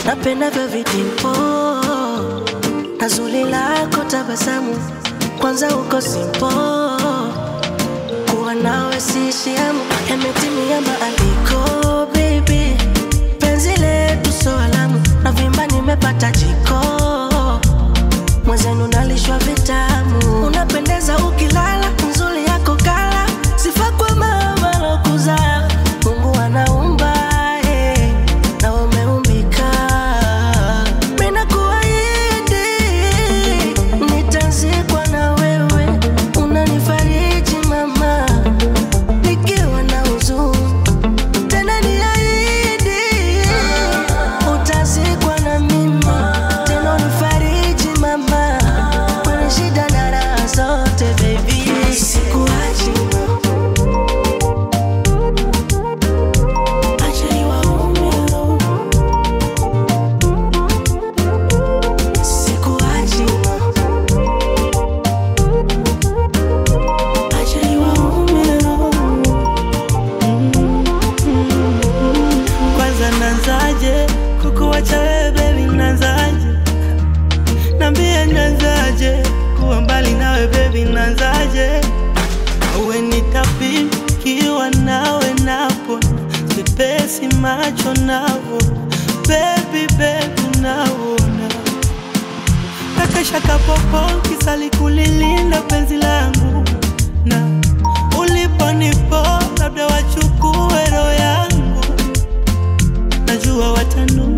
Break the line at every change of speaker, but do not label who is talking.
napendavyo vitimpo na zuri lako tabasamu, kwanza uko simpo, kuwa nawe siishi hamu, yametimia maandiko baby, penzi letu so alamu, na vimba nimepata jiko, mwenzenu nalishwa vitamu, unapendeza ukilala, nzuri yako kala, sifa kwa mama lokuzaa, Mungu anaumba eh, na umeumbika, mina kuahidi nitazikwa na wewe, unanifariji mama, nikiwa na huzuni tena niahidi utazikwa na mimi tena unifariji mama kwenye shida na raha zote baby sikuachi acha niwaume sikuachi acha niwaume
Kwanza nanzaje kukuwacha wewe baby, nanzaje? Nambie nanzaje kuwa mbali nawe baby, nanzaje? Uwe nitapikiwa nawe napo sipesi macho navo baby baby naona kakashaka popo kisali kulilinda penzi langu na uliponipo labda wachukue roho yangu najua watanu